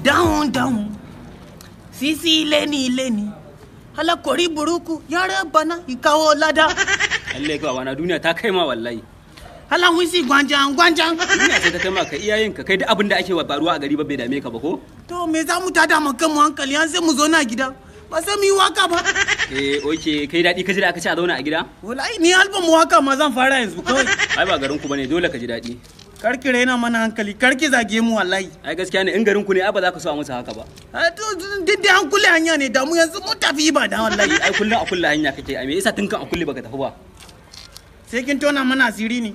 down down sisi leni leni halakori buruku yare bana ikawo lada Allah ka wana duniya ta kai ma wallahi hala wisi gwanjan gwanjan duniya ce ta kai ma ka iyayen ka kai duk abin da ake wa faruwa a gari ba bai dame ka ba ko to me za mu tada mu kanmu hankali an sai mu zo na gida ba sai mu yi waka ba eh oke kai daɗi ka ji da aka ce a zauna a gida wallahi ni album waka ma zan fara yanzu kawai ai ba garin ku bane dole ka ji daɗi karki raina mana hankali karki zage mu wallahi ai gaskiya ne in garin ku ne ai ba za ka so a musu haka ba a to duk da an kulle hanya ne da mu yanzu mun tafi ba da wallahi ai kullum a kulle hanya kake ai me yasa tun kan a kulle baka tafi ba sai kin tona mana asiri ne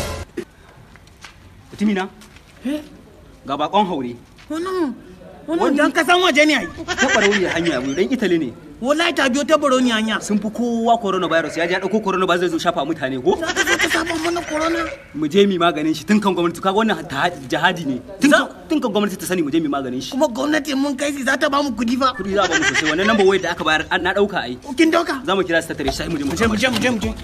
mutumina ga bakon haure wannan wannan dan kasan waje ne ai ta barauni hanya mu dan Italy ne wallahi ta biyo ta baro ni hanya sun fi kowa coronavirus ya ji ya dauko coronavirus zai zo shafa mutane ko za ka zo ka saba mana corona mu je mi maganin shi tun kan gwamnati kaga wannan ta- jihadi ne tun Za- kan- tun kan gwamnati ta sani mu je mi maganin shi kuma gwamnati mun kai shi za ta ba mu kudi fa kudi za a ba mu sosai wannan number wayar da aka bayar an- na dauka ai kin doka za mu kira su tattare shi sai mu je mu mu je mu je mu je mu je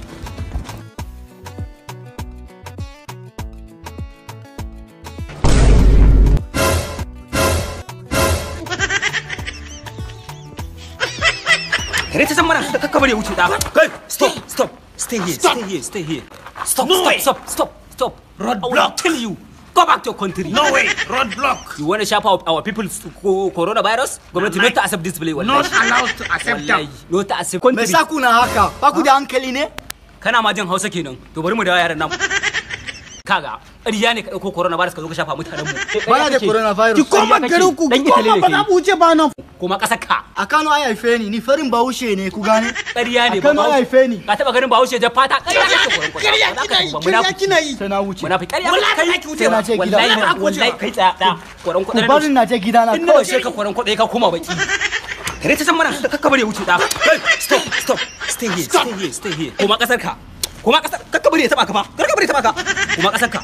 kare ta san mana da kakka bari ya wuce da kai stop stop stay here Stop. stay here stay here stop No stop way. stop stop stop Road I will block. tell you go back to your country no way road block you want to shape our, our people's co- coronavirus government not to accept this play not wallahi allowed to accept wallahi them not to accept Me country sa kuna haka? Ba ku da hankali ne? kana ma jin hausa kenan to bari mu dawo yaran nan kaga ƙarya ne ka ɗauko coronavirus ka zo ka shafa mutanen mu Bana da ki coronavirus. koma kake. garin ku Dan ki Italy koma ne ba kai. za mu wuce ba nan kuma ƙasar ka A Kano ai haife ni, ni farin Bahaushe ne ku gane? ƙarya ne A Kano ai haife ni. ka taɓa ganin bahaushe da fata ƙarya kake koyon kwata ƙarya Ba za ka kina yi tuba, ƙarya munafiki. kina yi Sai na wuce. munafiki ƙarya Wallahi kai ba ki wuce ba. wallahi Sai na ce gida. wallahi kai tsaya da koran Ku kuɗin bari na je gidana in na kawai. bashe ka koran kuɗi ka koma baki kare ta san mana da kakka bari ya wuce da Hey, stop stop stay here stay here stay here koma ƙasar ka koma ƙasar kakka bari ya taɓa ka fa kakka bari ya taɓa ka koma ƙasar ka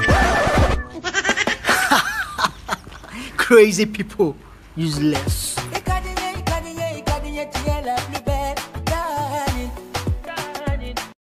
Crazy people, useless.